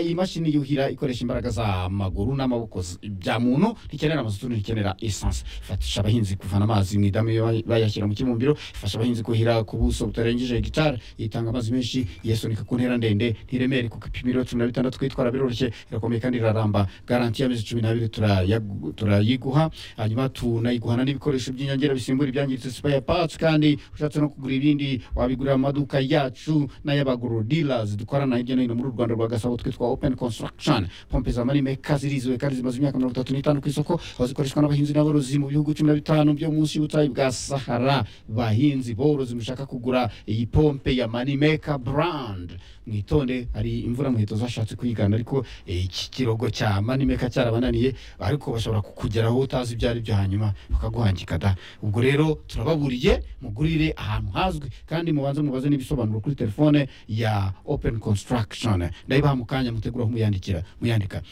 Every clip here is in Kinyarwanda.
iyi mashini yuhira ikoresha imbaraga z'amaguru n'amaboko z- bya muntu ntikenera amazutu ntikenera esanse ifasha abahinzi kuvana amazi mu idamu iyo bay- bayashyira mu kibumbiro ifasha abahinzi kuhira ku buso butarengeje hegitari itanga amazi menshi yesunika ku ntera ndende ntiremere ku gipimiro cumi na bitandatu kwitwara biroroshye irakomeye kandi iraramba garanti y'amezi cumi n'abiri turayagu- turayiguha hanyuma tunayiguhana n'ibikoresho by'inyongera bisimbura ibyangiritse spare parts kandi ushatse no kugura ibindi wabigurira mu maduka yacu n'ay'abaguru dealers dukorana hirya no hino muri u rwanda rwa gasabo twitwa open construction pompe za marimeka zirizewe kandi zimaze imyaka mirongo itatu n'itanu ku isoko aho zikoreshwa n'abahinzi n'aborozi mu bihugu cumi na bitanu byo munsi y'ubutayu bwa sahara bahinzi borozi mushaka kugura iyi pompe ya marimeka brand mwitonde hari imvura muheto zashatse kuyigana ariko eh, iki kirogo cya marimeka cyarabananiye ariko bashobora kukugeraho utazi ibyo ari byo hanyuma bakaguhangika da ubwo rero turababuriye mugurire ahantu hazwi kandi mubanze mubaze n'ibisobanuro kuri telefone ya open construction ndayibaha mu kanya mutegura aho muyandikira muyandika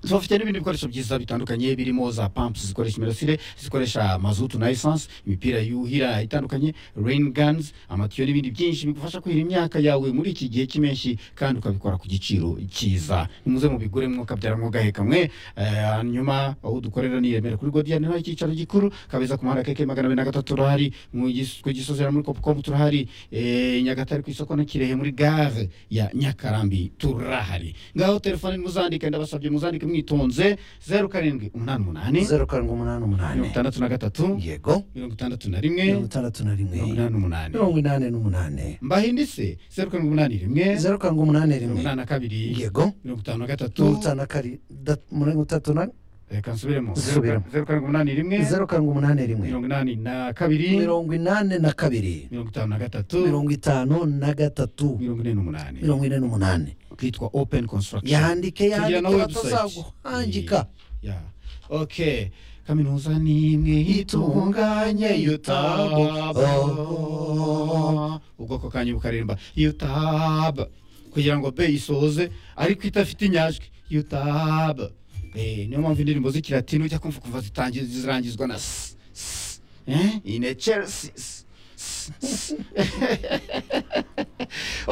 so bafite n'ibindi bikoresho byiza bitandukanye birimo za pumps zikoresha imirasire zikoresha mazutu na essence imipira yuhira itandukanye rain guns amatiyo n'ibindi byinshi bigufasha kuhira imyaka yawe muri iki gihe cy'impeshyi kandi ukabikora ku giciro cyiza nimuze mubigure mwokabyara mwogaheka mwe Eh, hanyuma aho dukorera ni i Remera kuri godiyani naho icyicaro gikuru kabeza ku muhanda keke magana abiri na gatatu turahari mu gis- ku gisozi hariya muri kopukomu turahari Eh, nyagatare ku isoko na kirehe muri gare ya nyakarambi turahari ngaho telefone muzandike ndabasabye muzandike mwitonze zeru karindwi umunani umunani zeru karindwi umunani mirongo umunani itandatu na gatatu yego mirongo itandatu na rimwe mirongo itandatu na rimwe mirongo inani n'umunani mirongo inani n'umunani mbahindise zeru karindwi umunani rimwe zeru karindwi umunani mirongo rimwe inani na kabiri yego mirongo itanu na mirongo gatatu itanu na kari da- mirongo itatu na reka nsubiremo Zeru Subiramo. kar- zeru karindwi umunani rimwe zeru karindwi umunani rimwe mirongo inani na kabiri mirongo inani na kabiri mirongo itanu na gatatu mirongo itanu na gatatu mirongo ine n'umunani mirongo ine n'umunani kitwa open construction yandike Tugira na yandike website. batazaguhangika ya okay kaminuza ni imwe itunganye yutaba Oh. ubwoko kanyu bukaremba yutaba kugira ngo be isoze ariko idafite inyajwi yutaba Eh, niyo mpamvu indirimbo z'ikilatini ujya kumva kumva zitangi- zirangizwa na s s eh? inechersis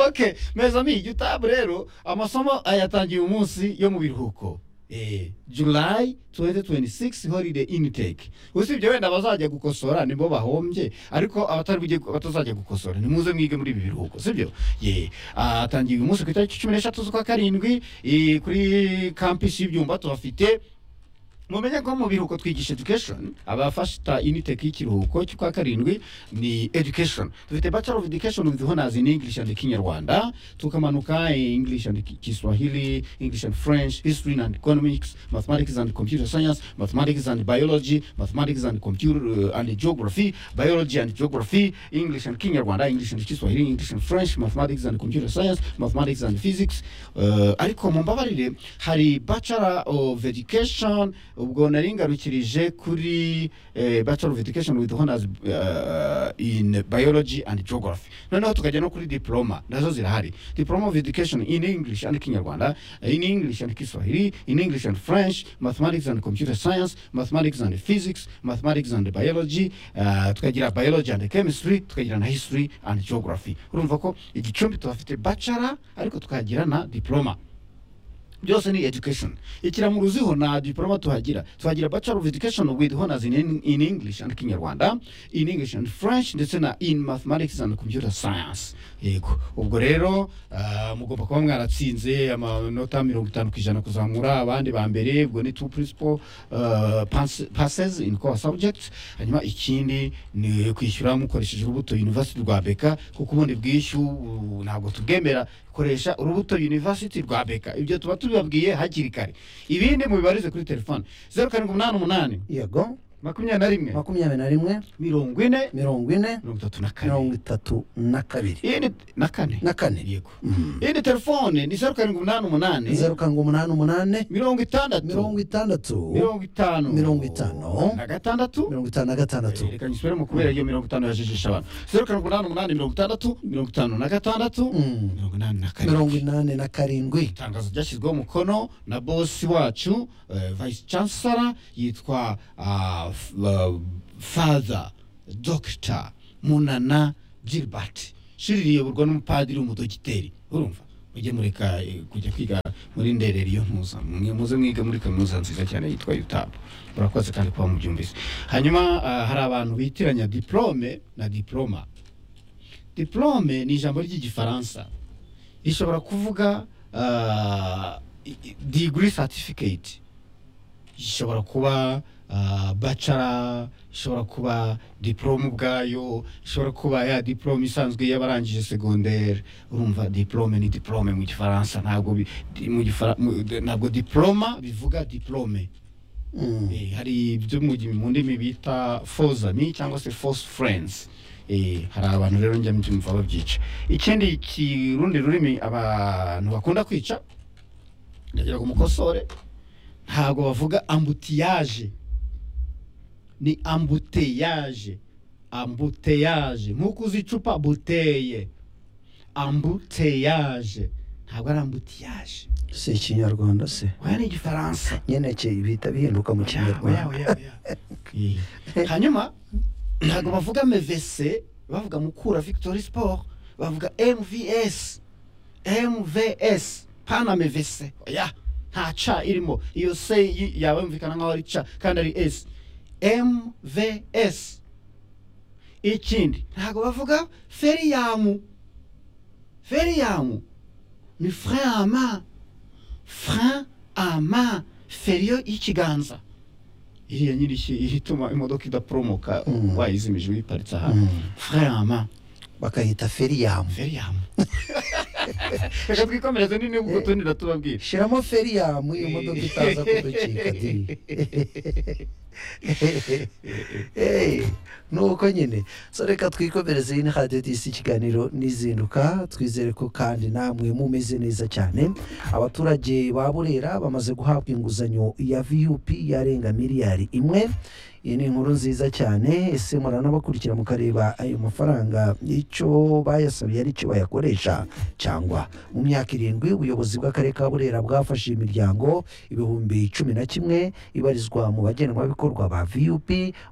okay mezami yutabu rero amasomo ayatangiye umunsi yo mu biruhuko Eh, july 2026 holiday intake usibye wenda abazajya gukosora nibo bahombye ariko abatari bujye batazajya gukosora nimuze mwige muri ibi biruhuko sibyo ye atangiye uyu munsi ku itariki cumi n'eshatu z'ukwa karindwi eh, kuri kampisi y'ibyumba tuhafite mumenye ko mu biruhuko twigisha education abafata initeki y'ikiruhuko cy'ukwa karindwi ni education dufite bachelor of education with honors in english and kinyarwanda tukamanuka english and Ki- kiswahili english and french history and economics mathematics and computer science mathematics and biology mathematics and computer uh, and geography biology and geography english and kinyarwanda english and kiswahili english and french mathematics and computer science mathematics and physics uh, ariko mumbabarire hari bachelor of education ubwo nari ngarukirije kuri eh, bachelor of education with honors uh, in biology and geography noneho tukajya no kuri diploma nazo zirahari diploma of education in english and kinyarwanda in english and kiswahili in english and french mathematics and computer science mathematics and physics mathematics and biology uh, tukagira biology and chemistry tukagira na history and geography urumva ko igicumbi tuhafite bachelor ariko tukagira na diploma byose ni education ikiramuruziho na diploma tuhagira tuhagira bachelor of education with honors in, in english and kinyarwanda in english and french ndetse na in mathematics and computer science yego ubwo rero ah, mugomba kuba mwaratsinze amanota mirongo itanu ku ijana kuzamura abandi ba mbere ubwo ni two principal ah, pass- passes in core subjects hanyuma ikindi ni kwishyura mukoresheje urubuto university rwa beka kuko ubundi bwishyu uh, ntabwo tubwemera koresha urubuto university rwa beka ibyo tuba tubibabwiye hakiri kare ibindi mubibarize kuri telefone zeru karindwi umunani umunani yego makumyabiri na rimwe makumyabiri na rimwe mirongo ine mirongo ine mirongo itatu na kane mirongo itatu na kabiri iyi ni na kane na kane yego iyi ni telefone ni zeru karindwi umunani umunani zeru karindwi umunani umunani mirongo itandatu mirongo itandatu mirongo itanu mirongo itanu. na gatandatu mirongo itanu na gatandatu reka nyisubiremo kubera iyo mirongo itanu yajijisha abantu zeru karindwi umunani umunani mirongo itandatu mirongo itanu na gatandatu Mm. mirongo inani na kane mirongo inani na karindwi itangazo ryashyizweho umukono na bosi wacu eh, vice chancellor yitwa ah, f- ah, father dr munana gilbert shiri riyoborwa n'umupadiri w'umudogiteri urumva mujye mureka eh, kujya kwiga muri nderera iyo muza mwe muze mwige muri kaminuza nziza cyane yitwa yutabu murakoze kandi kuba mubyumvise hanyuma ah, hari abantu bitiranya diplome na diploma diplome ni ijambo ry'igifaransa rishobora kuvuga ah, i- i- degree certificate ishobora kuba ah, bachelor ishobora kuba diplome ubwayo ishobora kuba ya diplome isanzwe y'abarangije secondaire urumva diplome ni diplome mu gifaransa ntabwo bi- di- mu gifara- mu- de- ntabwo diploma bivuga diplome Mm. Eh, hari ibyo mu gi- mu ndimi bita fozami cyangwa se fose furensi hari abantu rero njya mbyumva babyica ikindi kirundi rurimi abantu bakunda kwica ndagira ngo umukosore ntabwo bavuga ambutiyaje ni ambuteyaje ambuteyaje nk'uko uzi icupa buteye ambuteyaje ntabwo ari ambutiyaje si ikinyarwanda se oya ni igifaransa nyine cye bihita bihinduka mu kinyarwanda Eh. hanyuma ntabwo bavuga mvc bavuga mukura victory sport bavuga mvs mvs pana mvc oya nta ca irimo iyo se y- yaba yumvikana nk'aho ari ca kandi ari s mvs ikindi ntabwo bavuga feriyamu feriyamu ni frein à main frein à main feriyo y'ikiganza iriya nyirishyi ituma imodoka idaporomoka Mm. wayizimije uyiparitse ahantu Mm. frein à main bakayita feriyamu feriyamu reka twikomereze nini ubwo tundi natubabwira shyiramo feriyamu iyo modoka itaza kuducika di Eh, nuko nyine so reka twikomereze iyi ni radiyo disi ikiganiro n'izinduka twizere ko kandi namwe mumeze neza cyane abaturage ba burera bamaze guhabwa inguzanyo ya vup yarenga miliyari imwe iyi ni inkuru nziza cyane ese muranabakurikira mukareba ayo mafaranga icyo bayasabiye ari cyo bayakoresha cyangwa mu myaka irindwi ubuyobozi bw'akarere ka burera bwafashe imiryango ibihumbi cumi na kimwe ibarizwa mu bagenwabikorwa ba vup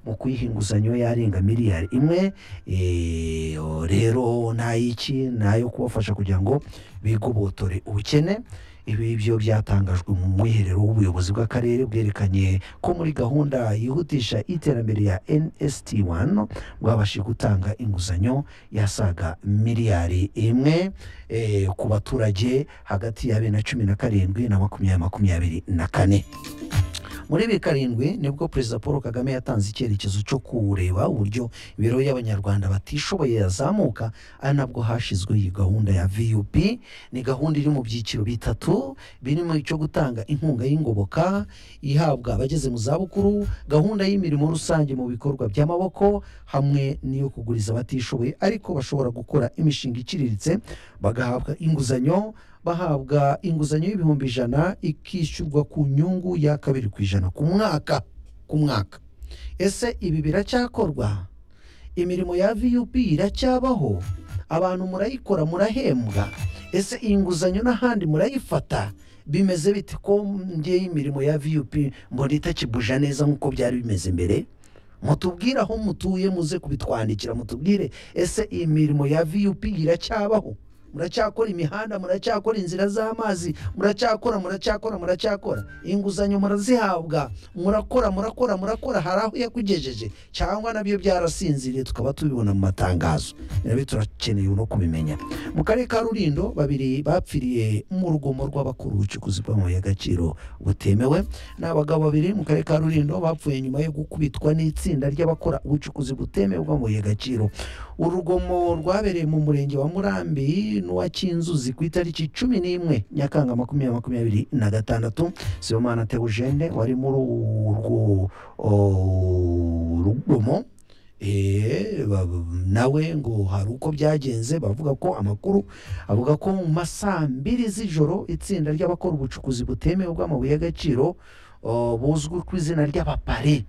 mu kuyiha inguzanyo yarenga miliyari imwe Eh, o- rero n'ay'iki n'ayo kubafasha kugira ngo bigobotore ubukene ibi byo byatangajwe mu mwiherero w'ubuyobozi bw'akarere bwerekanye ko muri gahunda yihutisha iterambere ya nst1 bwabashije gutanga inguzanyo yasaga miliyari imwe eh, ku baturage hagati ya bibiri na cumi na karindwi na makumyabiri makumyabiri na kane muri bibiri karindwi nibwo perezida paul kagame yatanze icyerekezo cyo kureba uburyo imibereho y'abanyarwanda batishoboye yazamuka ari nabwo hashyizweho iyi gahunda ya vup ni gahunda iri mu byiciro bitatu birimo icyo gutanga inkunga y'ingoboka ihabwa abageze mu zabukuru gahunda y'imirimo rusange mu bikorwa by'amaboko hamwe n'iyo kuguriza abatishoboye ariko bashobora gukora imishinga iciriritse bagahabwa inguzanyo bahabwa inguzanyo y'ibihumbi ijana ikishyurwa ku nyungu ya kabiri ku ijana ku mwaka ku mwaka ese ibi biracyakorwa imirimo ya vup iracyabaho abantu murayikora murahembwa ese iyi nguzanyo n'ahandi murayifata bimeze bite ko ngewe imirimo ya vup mbona itakibuje neza nk'uko byari bimeze mbere mutubwire aho mutuye muze kubitwandikira mutubwire ese iyi mirimo ya vup iracyabaho muracyakora imihanda muracyakora inzira z'amazi muracyakora muracyakora muracyakora inguzanyo murazihabwa murakora murakora murakora hari aho yakugejeje cyangwa nabyo byarasinziriye tukaba tubibona mu matangazo nabyo turakeneye no kubimenya mu karere ka rulindo babiri bapfiriye mu rugomo rw'abakuru ubucukuzi bw'amabuye y'agaciro butemewe ni abagabo babiri mu karere ka rulindo bapfuye nyuma yo gukubitwa n'itsinda ry'abakora ubucukuzi butemewe bw'amabuye y'agaciro urugomo rwabereye mu murenge wa murambi n'uwa kinzuzi ku itariki cumi n'imwe nyakanga makumyabiri makumyabiri na gatandatu sibomana teogene wari muri urwo o, rugomo Eh, ba- nawe ngo hari uko byagenze bavuga ko amakuru avuga ko mu ma saa mbiri z'ijoro itsinda ry'abakora ubucukuzi butemewe bw'amabuye y'agaciro o, buzwi ku izina ry'abapare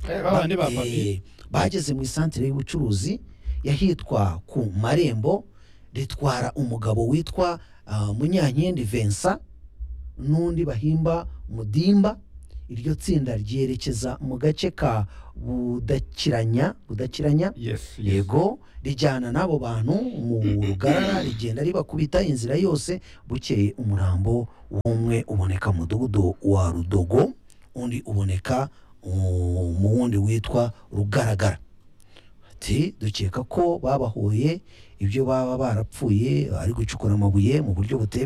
babandi ba Eh, famille bageze mu isantere y'ubucuruzi yahitwa ku marembo ritwara umugabo witwa ah, munyankindi vensa n'undi bahimba mudimba iryo tsinda ryerekeza mu gace ka budakiranya budakiranya yes yes yego rijyana n'abo bantu mu rugarara rigenda ribakubita inzira yose bukeye umurambo w'umwe uboneka mu mudugudu wa rudogo undi uboneka mu mu wundi witwa rugaragara ati dukeka ko babahoye ibyo baba barapfuye ari gucukura amabuye mu buryo butemewe